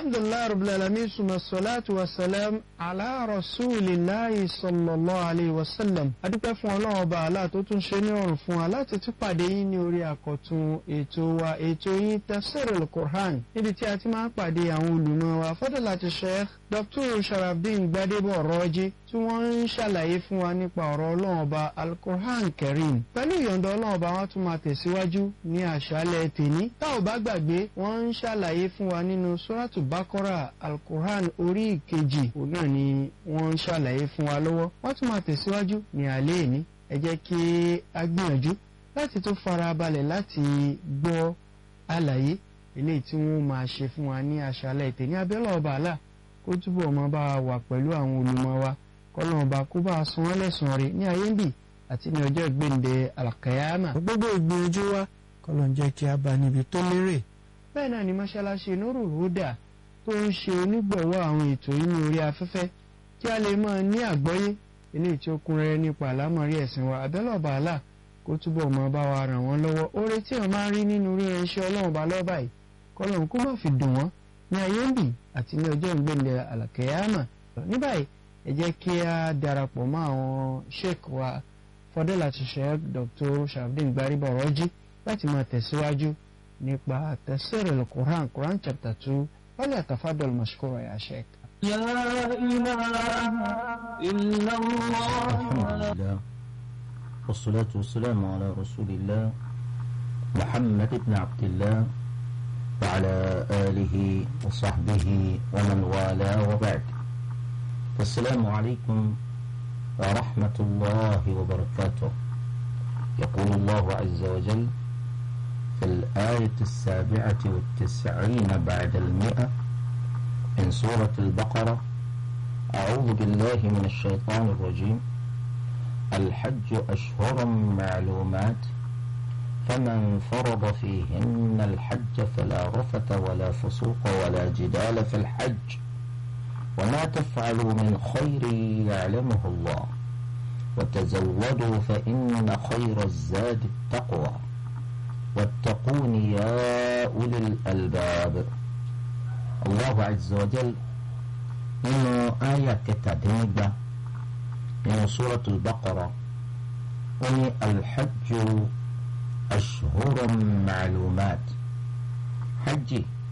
alhamdulilayi rabbil alamin suma salatu wa salam ala rasulillahi sallallahu alayhi wa sallam adúpẹ́ fún ọlọ́run ọba àlá tó tún ṣe ní ọ̀rùn fún wa láti tún pàdé yín ní orí àkọ́tún ètò wa ètò yín tafsirul Qur'an níbi tí a ti máa ń pàdé àwọn olùmọ̀ wa fadilati sheikh dr sharafdin gbadebo ọ̀rọ̀jì tí wọ́n ń ṣàlàyé fún wa nípa ọ̀rọ̀ ọlọ́run ọba al-Qur'an karim pẹ̀lú ìyọ̀ǹda ọlọ́run ọba wọn tún máa tẹ̀síwájú ní àṣálẹ̀ tèní tá ò bá gbàgbé wọ́n ń ṣàlàyé fún wa nínú suratu bakora al-Qur'an orí ìkejì òun náà ni wọ́n ń ṣàlàyé fún wa lọ́wọ́ wọ́n tún máa tẹ̀síwájú ní alẹ́ ìní ẹ jẹ́ kí a gbìyànjú láti tó fara balẹ̀ láti gbọ́ àlàyé eléyìí tí wọ́n máa ṣe fún wa ní àṣálẹ̀ tèní abẹ́lẹ̀ ọba àlà kó túbọ̀ máa bá wa wà pẹ̀lú àwọn olùmọ̀ wa kọ́lọ́n ọba kó bá a san wọ́n lẹ́sàn-án rẹ̀ ní ayé ń bì àti ní ọjọ́ ìgbéǹde alakayama. gbogbo ìgbìyànjú wa kọ́lọ́n jẹ́ kí a bá níbi tó lérè. bẹ́ẹ̀ náà ni mọ́ṣáláṣí Nurul Huda tó ń ṣe onígbọ̀wọ́ àwọn ètò yìí ní orí afẹ́fẹ́ kí a lè máa ní àgbọ́yé eléyìí tí ó kún rẹ́rẹ́ nípa àlámọ̀rí ẹ̀sìn wa abẹ́lẹ̀ ọba àlà kó túbọ̀ máa bá wa ràn wọ́n lọ́wọ́ oore tí wọ́n máa ń rí nínú ríran iṣẹ́ ọlọ́run bá lọ́ọ́ báyìí kọ́lọ́n kó má fi dùn wọ́n ní ayé ń bì àti ní ọjọ́ ìgbéǹde alakayama ní báyìí ẹ jẹ́ kí a darapọ̀ mọ́ àwọn sheik wa fọdọ́láti sheik dr sharafdin gbariba ọ̀rọ̀jì láti máa tẹ̀síwájú nípa tafsirul Qur'an Qur'an chapter two wọ́n lè tafadol mashkura ya sheik. يا إله إلا الله الحمد لله والصلاة والسلام على رسول الله محمد بن عبد الله وعلى آله وصحبه ومن والاه وبعد السلام عليكم ورحمة الله وبركاته يقول الله عز وجل في الآية السابعة والتسعين بعد المئة من سورة البقرة أعوذ بالله من الشيطان الرجيم الحج أشهر معلومات فمن فرض فيهن الحج فلا رفث ولا فسوق ولا جدال في الحج وما تفعلوا من خير يعلمه الله وتزودوا فإن خير الزاد التقوى واتقون يا أولي الألباب الله عز وجل nínú àyà kẹtàdínnígba nínú suratul baqara ó ní alhajju ashhurun ma'lumat hajj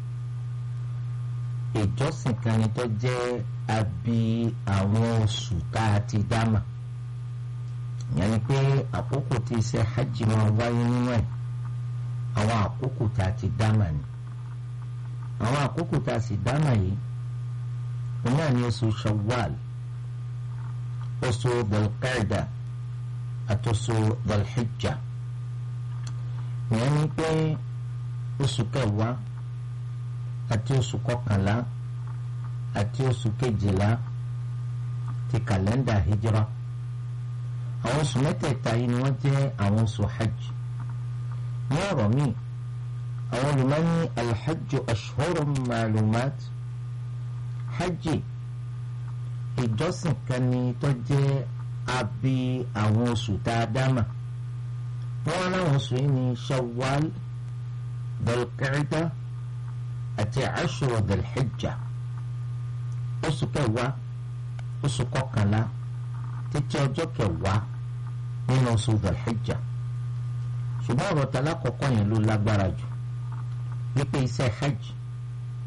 ìjọsìn kan ni tó jẹ́ àbí àwọn oṣù tá a ti dámà ìyẹn ni pé àkókò tí iṣẹ́ hajj máa wáyé nínú ẹ̀ àwọn àkókò tá a ti dámà ni àwọn àkókò tá a sì dámà yìí òun náà ní oṣù shawwal oṣù dalqaida àti oṣù dalhijja ìyẹn ni pé oṣù kẹwàá àti oṣù kọkànlá àti oṣù kejìlá ti kàlẹ́ndà hijra àwọn oṣù mẹ́tẹ̀ẹ̀ta yìí ni wọ́n jẹ́ àwọn oṣù hajj ní ọ̀rọ̀ míì àwọn olùmọ́ni alhajj ashhurun ma'lumat hajj ìjọsìn kan ni tó jẹ́ àbí àwọn oṣù tá a dámà wọ́n láwọn oṣù yìí ní shawwal dalqaida àti ashura dalhijja oṣù kẹwàá oṣù kọkànlá títí ọjọ́ kẹwàá nínú oṣù dalhijja ṣùgbọ́n ọ̀rọ̀ tala kọ̀ọ̀kan yẹn ló lágbára jù wípé iṣẹ́ hajj